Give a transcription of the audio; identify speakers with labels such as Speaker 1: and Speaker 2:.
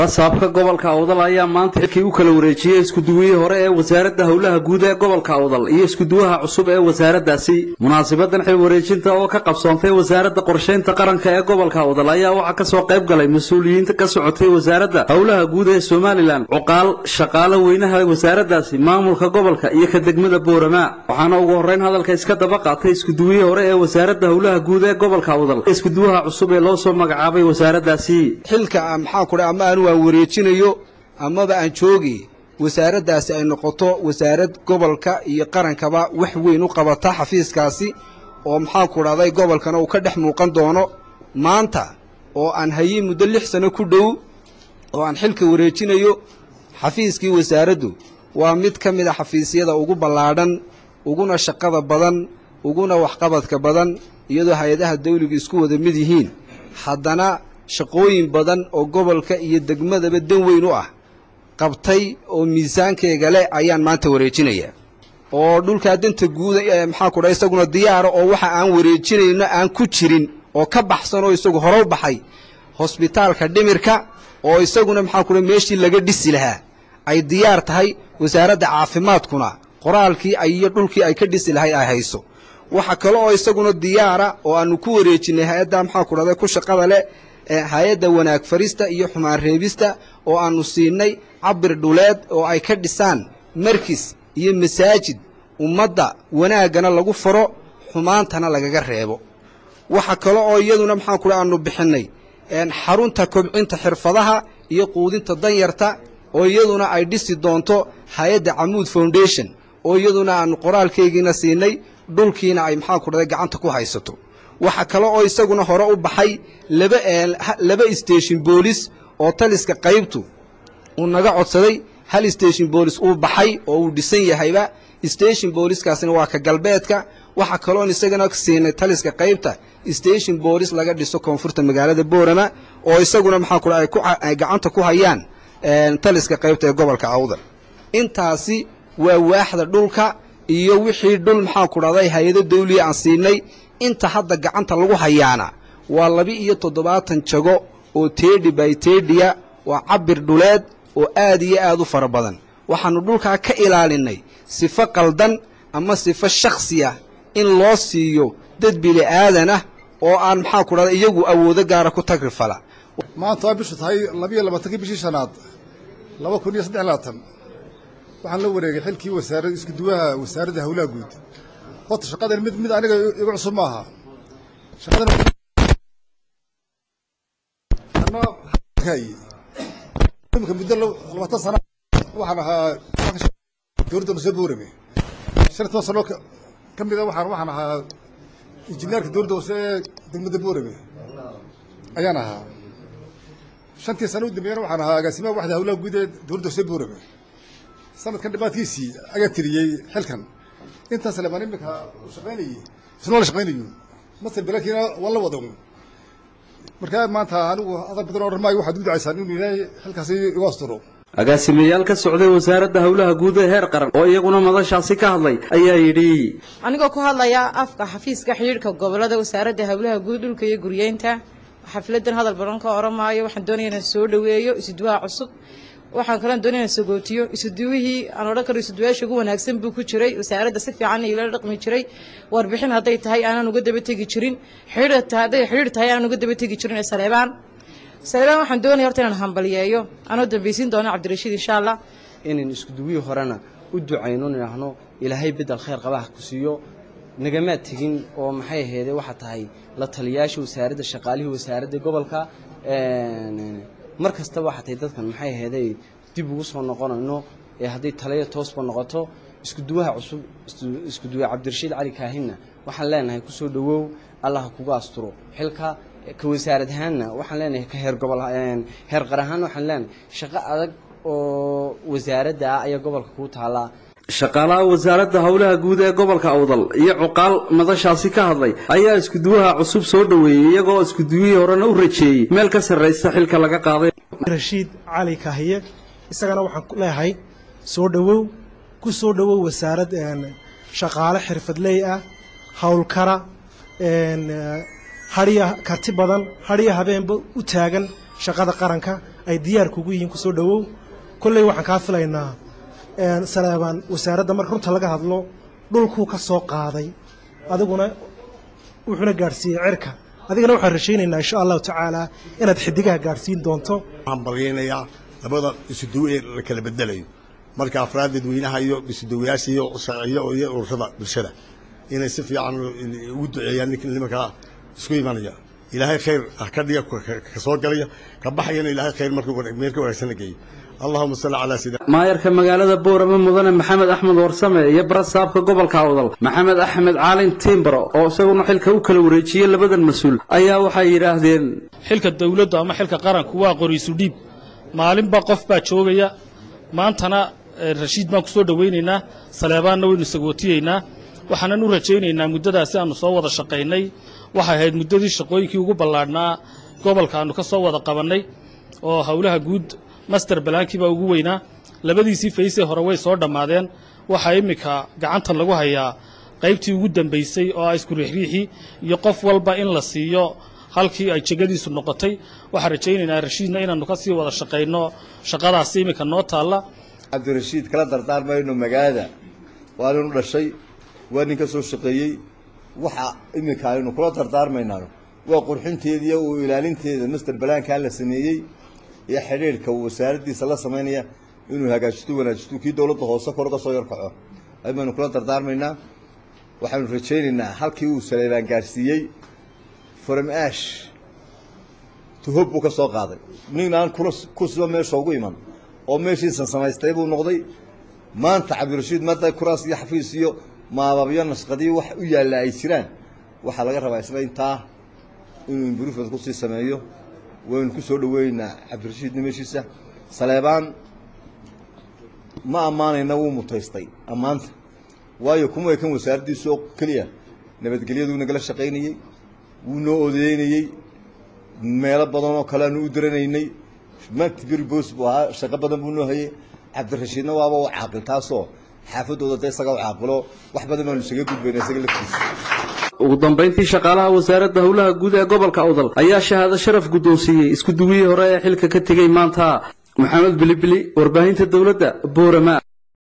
Speaker 1: barasaabka gobolka awdal ayaa maanta xilkii u kala wareejiyey iskuduwihii hore ee wasaaradda howlaha guud ee gobolka awdal iyo iskuduwaha cusub ee wasaaraddaasi munaasabadan xil wareejinta oo ka qabsoontay wasaaradda qorshaynta qaranka ee gobolka awdal ayaa waxaa kasoo qayb galay mas-uuliyiinta ka socotay wasaaradda howlaha guud ee somalilan cuqaal shaqaale weynaha wasaaraddaasi maamulka gobolka iyo ka degmada boorama waxaana ugu horreyn hadalka iska daba qaatay iskuduwihii hore ee wasaaradda howlaha guud ee gobolka awdal iskuduwaha cusub ee loo soo magacaabay wasaaraddaasi
Speaker 2: xilka maxaan ku dhaha ama anu aan wareejinayo amaba aan joogi wasaaraddaasi ay noqoto wasaarad gobolka iyo qarankaba wax weyn u qabata xafiiskaasi oo maxaan ku dhahday gobolkana uu ka dhex muuqan doono maanta oo aan hayey muddo lix sano ku dhow oo aan xilka wareejinayo xafiiskii wasaaraddu waa mid ka mid a xafiisyada ugu ballaadhan uguna shaqada badan uguna waxqabadka badan iyadoo hay-adaha dawliga isku wada mid yihiin haddana shaqooyin badan oo gobolka iyo degmadaba dan weyn u ah qabtay oo miisaankeega leh ayaan maanta wareejinayaa oo dhulkaa danta guuda maxaan ku dhaha isaguna diyaara oo waxa aan wareejinayno aan ku jirin oo ka baxsan oo isagu hore u baxay hosbitaalka dhimirka oo isaguna maxaan ku dhaha meeshii laga dhisi lahaa ay diyaar tahay wasaaradda caafimaadkuna qoraalkii iyo dhulkii ay ka dhisi lahay ay hayso waxa kale oo isaguna diyaara oo aanu ku wareejinay hay-adda maxaan ku dhahday ku shaqada leh hay-adda wanaag farista iyo xumaan reebista oo aanu siinay cabir dhuleed oo ay ka dhisaan markis iyo masaajid ummadda wanaaggana lagu faro xumaantana lagaga reebo waxa kale oo iyaduna maxaan ku aanu bixinnay xarunta kobcinta xirfadaha iyo quudinta danyarta oo iyaduna ay dhisi doonto hay-adda camuud foundation oo iyaduna aanu qoraalkeygiina siinay dhulkiina ay maxaan ku dhahday gacanta ku haysato waxa kale oo isaguna hore u baxay laba laba station boolis oo taliska qaybtu uu naga codsaday hal station boolis uu baxay oo uu dhisan yahayba station booliskaasina waa ka galbeedka waxa kaloon isagana siinay taliska qaybta station boolis laga dhiso koonfurta magaalada boorama oo isaguna maxaa ku ay gacanta ku hayaan taliska qaybta ee gobolka awdal intaasi waa waaxda dhulka iyo wixii dhul maxaan ku dhahday hay-ado dawliya aan siinay inta hadda gacanta lagu hayaana waa laba iyo toddobaatan jago oo teedhi by teedhiya waa cabir dhuleed oo aad iyo aad u fara badan waxaannu dhulkaa ka ilaalinay sifo qaldan ama sifo shakhsi ah in loo siiyo dad bili aadan ah oo aan maxaa ku dhahda iyagu awoodo gaara ku tagrifala
Speaker 3: maanta waa bishu tahay labiiyo labaatankii bishii shanaad laba kun iyo saddex labaatan waxaan la wareegay xilkii wasaarad iskuduwaha wasaaradda howlaha guud horta shaqadan mid mid aniga igu cusub ma aha shaqadan imika muddo labaatan sana waxaan ahaa dowladda nusee boorame shan iyo toban sano ka mida waxaan waxaan ahaa injineerka dowladda hoose ee degmada boorame ayaan ahaa shantii sano u dambeeyana waxaan ahaa agaasimaha waxda howlaha guud ee dowladda hoose boorame sanadkan dhibaadkiisii ayaa tiriyey xilkan intaan saleebaan iminka u shaqaynayey isna waa la shaqaynayo masal balaakiina waa la wada markaa maanta anigu adag badan odhan maayo waxaad u ducaysaan inuu ilaahay xilkaasi igu asturo
Speaker 1: agaasimayaal ka socday wasaaradda howlaha guud ee heer qaran oo iyaguna madashaasi ka hadlay ayaa yidhi
Speaker 4: anigoo ku hadlaya afka xafiiska xidhiidhka gobolada wasaaradda howlaha guud dhulka iyo guryeynta xafladan hadal badan ka oran maayo waxaan doonaya inaan soo dhoweeyo isuduwaha cusub waxaan kaloon doonaya inaan sagootiyo isuduwihii aan odhan karo isuduwayaasha ugu wanaagsan buu ku jiray wasaaradda si fiican ila dhaqmi jiray warbixin hadday tahay aanan uga daba tegi jirin xidhiidh hadday xidhiidh tahay aanan uga daba tegi jirin ee saleebaan saleebaan waxaan doonaya horta inaan hambaliyeeyo anoo dambaysiin doono cabdirashiid insha allah
Speaker 5: inaan iskuduwihii horena u ducayno nidhaahno ilaahay bedel khayr qabaha ku siiyo nagamaad tegin oo maxay aheedee waxaa tahay la taliyaasha wasaaradda shaqaalihii wasaaradda gobolka mar kastaba waxaa tahay dadkan maxay aheeday dib ugu soo noqonayno ee hadday taliya toosba noqoto iskuduwaha cusub iskuduwe cabdirashiid cali kaahinna waxaan leenahay kusoo dhowow allah kuga asturo xilka ka wasaarad ahaanna waxaan leenahay ka heer gobol heer qar ahaanna waxaan leenahay shaqo adag oo wasaaradda ah ayaa gobolka kuu taallaa
Speaker 1: shaqaalaha wasaaradda howlaha guud ee gobolka awdal iyo cuqaal madashaasi ka hadlay ayaa iskuduwaha cusub soo dhoweeyey iyagoo iskuduwihii horena u rajeeyey meel ka sarraysa xilka laga qaaday
Speaker 6: rashiid cali kahiye isagana waxaan ku leeyahay soo dhowow ku soo dhowow wasaarad shaqaale xirfadley ah howlkara hadhiya karti badan hadhiya habeenba u taagan shaqada qaranka ay diyaar kugu yihiin kusoo dhowow kolley waxaan kaa filaynaa saleebaan wasaaradda marka runta laga hadlo dhulkuu ka soo qaaday adiguna wuxuuna gaadhsiiyey cirka adigana waxaan rashaynaynaa insha allahu tacaala inaad xidigaha gaadhsiin doonto
Speaker 7: waxaan baryaynayaa labada isuduw ee la kala bedelayo marka afraad dadweynaha iyo isuduwayaasha iyo sharciyo iyo ururada bulshada inay si fiican ugu duceeyaan nimankaa isku imanaya ilaahay khayr ka dhiga ka soo galaya ka baxayana ilaahay khayr marka meel ka wanaagsan la geeyo allahuma salli calaa sayidina
Speaker 1: maayarka magaalada boorama mudane maxamed axmed warsame iyo barasaabka gobolka awdal maxamed axmed caalin tiimbaro oo isaguna xilka u kala wareejiyey labadan mas-uul ayaa waxay yidhaahdeen
Speaker 8: xilka dawladdu ama xilka qaranku waa qoriisu dhiib maalinba qof baa joogaya maantana rashiid baan ku soo dhowaynaynaa saleebaanna waynu sagootiyeynaa waxaanan u rajaynaynaa muddadaasi aannu soo wada shaqaynay waxay ahayd muddadii shaqooyinkii ugu ballaadhnaa gobolka aannu ka soo wada qabannay oo howlaha guud master balaankii baa ugu weynaa labadiisii faysee hore way soo dhammaadeen waxaa iminka gacanta lagu hayaa qaybtii ugu dambaysay oo ah isku riixriixii iyo qof walba in la siiyo halkii ay jegadiisu noqotay waxaan rajaynaynaa rashiidna inaannu ka sii wada shaqayno shaqadaasi iminka noo taalla
Speaker 9: cabdirashiid kala dardaarmayno magaalada waa nin u dhashay waa nin ka soo shaqeeyey waxa iminka aynu kula dardaarmaynaa waa qurxinteediiyo uu ilaalinteeda master balaankaa la sameeyey iyo xidhiirhka uu wasaaraddiisa la samaynaya inuu hagaajisto wanaajisto kii dowladda hoose kor uga soo yarkaco aybaynu kula dardaarmaynaa waxaanu rajaynaynaa halkii uu saleebaan gaadhsiiyey from ash tuhob buu ka soo qaaday nin aan kursiba meesha ugu iman oo meeshiisan samaystay buu noqday maanta cabdirashiid madda kuraas iyo xafiis iyo maababyo nashqadiyo wax u yaalla ay jiraan waxaa laga rabaa isla intaa inuu imbrofment kusii sameeyo waynu ku soo dhoweynaynaa cabdirashiid nimashiisa saleebaan ma ammaanayna wuu mutaystay ammaanta waayo kuma ekan wasaaraddiisa oo keliya nabadgelyaduu nagala shaqaynayey wuu noo odeynayey meelo badan oo kale aanu u diranaynay matbir boos buu ahaa shaqo badan buu noo hayey cabdirashiidna waaba u caaqil taasoo xaafadooda de isaga u caaqilo wax badan baanu isaga gudbayna isaga laftiisa
Speaker 1: ugu dambayntii shaqaalaha wasaaradda howlaha guud ee gobolka awdal ayaa shahaado sharaf guddoonsiiyey isku duwihii hore ee xilka ka tegey maanta maxamed bilibili warbaahinta dowladda boorama